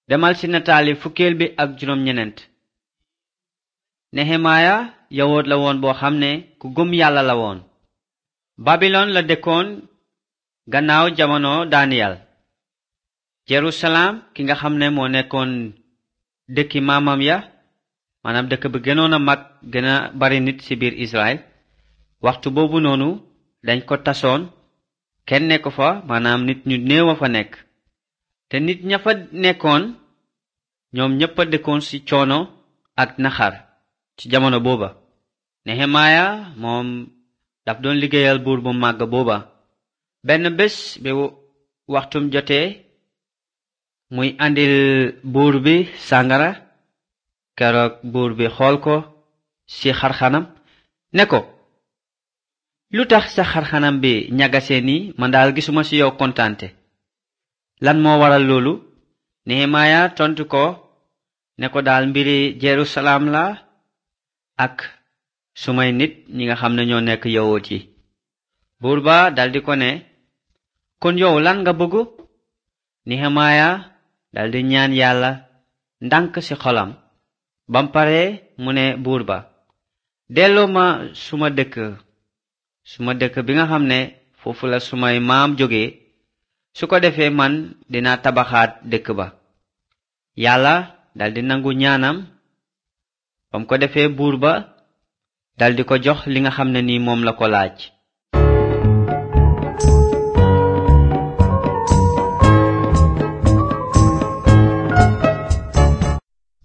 demal ci nataali fukkeel bi ak juróom ñeneent nehemaaya yawoot la woon boo xam ne ku gëm yàlla la woon babilon la dëkkoon gannaaw jamono daniyal jerusalem ki nga xam ne moo nekkoon dëkki maamam ya maanaam dëkk bi gënoon a mag gën a bari nit ci biir israel waxtu boobu noonu dañ ko tasoon kenn nekk fa maanaam nit ñu néew a fa nekk te nit ña fa nekkoon ñoom ñépp a dëkkoon ci coono ak naxar ci jamono booba nehemaaya moom daf doon liggéeyal buur bu màgg booba benn bés bi waxtum jotee muy andil buur bi sàngara keroog buur bi xool ko ci xarxanam ne ko lu tax sa xarxanam bi ñagasee nii man daal gisuma ci yow kontaante lan moo waral loolu nehemaaya tontu ko ne ko daal mbiri jerusalem la ak sumay nit ñi nga xam ne ñoo nekk yawut yi buur ba daldi ko ne kon yow lan nga bëgg nehemaaya daldi ñaan yàlla ndànk ci xolam bam pare mu ne buur ba delloo ma suma dëkk suma dëkk bi nga xam ne foofu la sumay maam jóge su ko defee man dina tabaxaat dëkk ba yàlla daldi nangu ñaanam bam ko defee buur ba daldi ko jox li nga xam ne ni moom la ko laaj